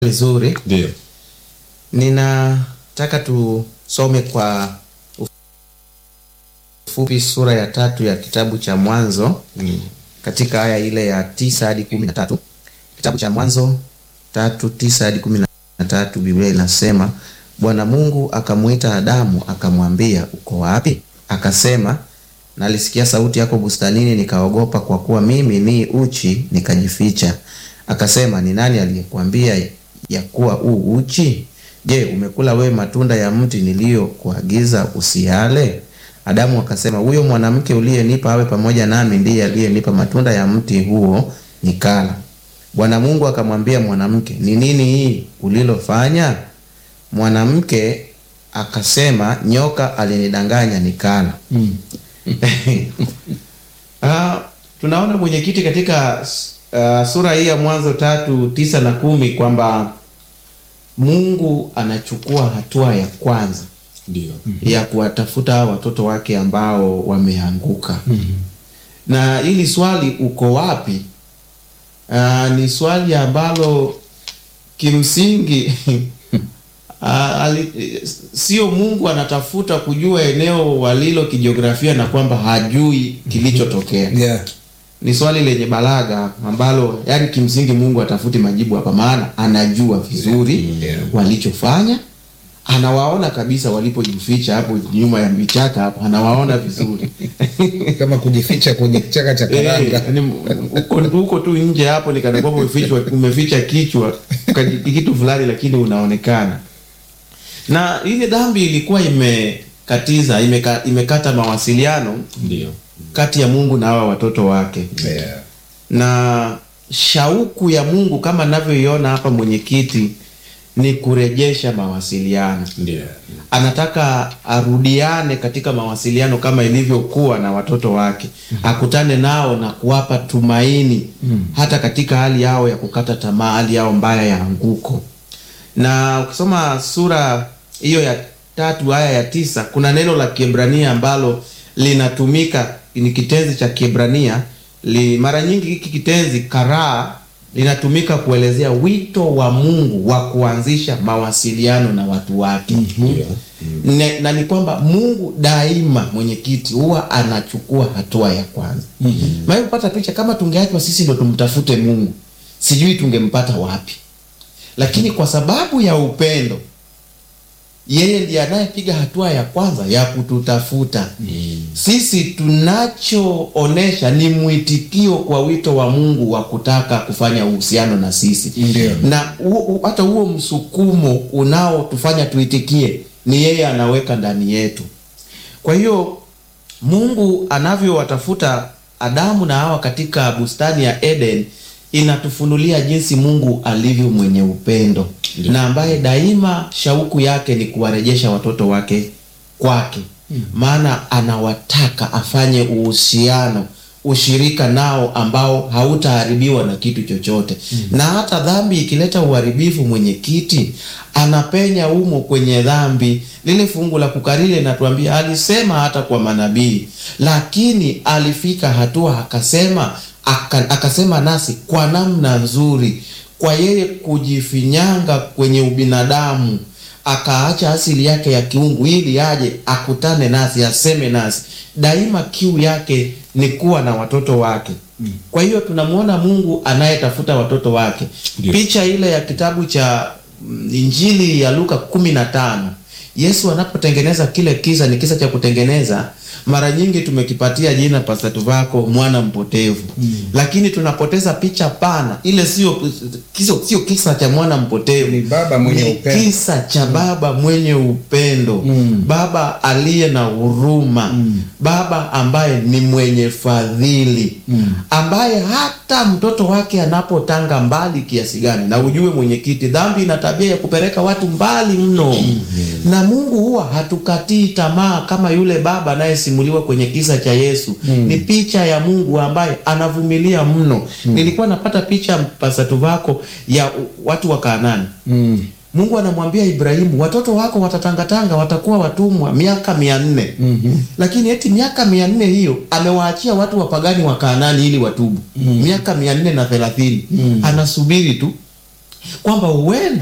vizuri. Ndio. Ninataka tusome kwa ufupi sura ya tatu ya kitabu cha Mwanzo katika aya ile ya tisa hadi kumi na tatu. Kitabu cha Mwanzo tatu tisa hadi kumi na tatu, Biblia inasema Bwana Mungu akamwita Adamu akamwambia, uko wapi? Akasema, nalisikia sauti yako bustanini, nikaogopa, kwa kuwa mimi ni uchi, nikajificha. Akasema, ni nani aliyekuambia ya kuwa u uchi? Je, umekula wewe matunda ya mti niliyokuagiza usiale? Adamu akasema, huyo mwanamke uliyenipa awe pamoja nami ndiye aliyenipa matunda ya mti huo nikala. Bwana Mungu akamwambia mwanamke, ni nini hii ulilofanya? Mwanamke akasema, nyoka alinidanganya nikala. Ah, tunaona mwenyekiti katika uh, sura hii ya Mwanzo tatu tisa na kumi kwamba Mungu anachukua hatua ya kwanza Ndio. ya kuwatafuta hao watoto wake ambao wameanguka. Na hili swali uko wapi? Ah, ni swali ambalo kimsingi ah, ali- sio Mungu anatafuta kujua eneo walilo kijiografia na kwamba hajui kilichotokea. Yeah. Ni swali lenye balaga ambalo yani kimsingi Mungu atafuti majibu hapa, maana anajua vizuri Yeah. walichofanya, anawaona kabisa walipojificha hapo nyuma ya vichaka hapo, anawaona vizuri Kama kujificha kwenye kichaka cha Eh, karanga. yaani huko huko tu nje hapo ni kana kwamba umefichwa umeficha kichwa kaji- kitu fulani, lakini unaonekana. Na ile dhambi ilikuwa imekatiza imeka, imekata mawasiliano Ndio. kati ya Mungu na hawa watoto wake Yeah. na shauku ya Mungu kama ninavyoiona hapa mwenyekiti ni kurejesha mawasiliano. Ndio. Anataka arudiane katika mawasiliano kama ilivyokuwa na watoto wake, akutane nao na kuwapa tumaini hata katika hali yao ya kukata tamaa, hali yao mbaya ya anguko. Na ukisoma sura hiyo ya tatu aya ya tisa kuna neno la Kiebrania ambalo linatumika, ni kitenzi cha Kiebrania li, mara nyingi hiki kitenzi karaa linatumika kuelezea wito wa Mungu wa kuanzisha mawasiliano na watu wake. Ndio. Ne, na ni kwamba Mungu daima mwenyekiti huwa anachukua hatua ya kwanza. Maana kupata picha kama tungeachwa sisi ndo tumtafute Mungu, sijui tungempata wapi, lakini kwa sababu ya upendo yeye ndiye anayepiga hatua ya kwanza ya kututafuta sisi. Tunachoonesha ni mwitikio kwa wito wa Mungu wa kutaka kufanya uhusiano na sisi Ndio. na huo- huo- hata huo msukumo unaotufanya tuitikie ni yeye anaweka ndani yetu. Kwa hiyo Mungu anavyowatafuta Adamu na Hawa katika bustani ya Eden inatufunulia jinsi Mungu alivyo mwenye upendo Ndio. na ambaye daima shauku yake ni kuwarejesha watoto wake kwake, maana anawataka afanye uhusiano ushirika nao ambao hautaharibiwa na kitu chochote. Na hata dhambi ikileta uharibifu, mwenyekiti anapenya umo kwenye dhambi. Lile fungu la kukariri linatuambia alisema hata kwa manabii, lakini alifika hatua akasema aka, akasema nasi kwa namna nzuri, kwa yeye kujifinyanga kwenye ubinadamu akaacha asili yake ya kiungu ili aje akutane nasi aseme nasi. Daima kiu yake ni kuwa na watoto wake. Kwa hiyo tunamwona Mungu anayetafuta watoto wake. Ndio. Picha ile ya kitabu cha mm, Injili ya Luka kumi na tano Yesu anapotengeneza kile kisa, ni kisa cha kutengeneza. Mara nyingi tumekipatia jina Pastor Tuvako mwana mpotevu, lakini tunapoteza picha pana. Ile sio kisa, sio kisa cha mwana mpotevu, Ni baba mwenye ni upendo. kisa cha baba mwenye upendo Mm. baba aliye na huruma baba ambaye ni mwenye fadhili ambaye hata mtoto wake anapotanga mbali kiasi gani, na ujue mwenyekiti, dhambi ina tabia ya kupeleka watu mbali mno, na Mungu huwa hatukatii tamaa kama yule baba anayesimuliwa kwenye kisa cha Yesu. Ni picha ya Mungu ambaye anavumilia mno. Nilikuwa napata picha pasatu vako ya watu wa Kanaani. Mm. Mungu anamwambia Ibrahimu, watoto wako watatangatanga, watakuwa watumwa miaka mia nne. Lakini eti miaka mia nne hiyo amewaachia watu wapagani wa Kanaani ili watubu. Miaka mia nne na thelathini anasubiri tu kwamba huenda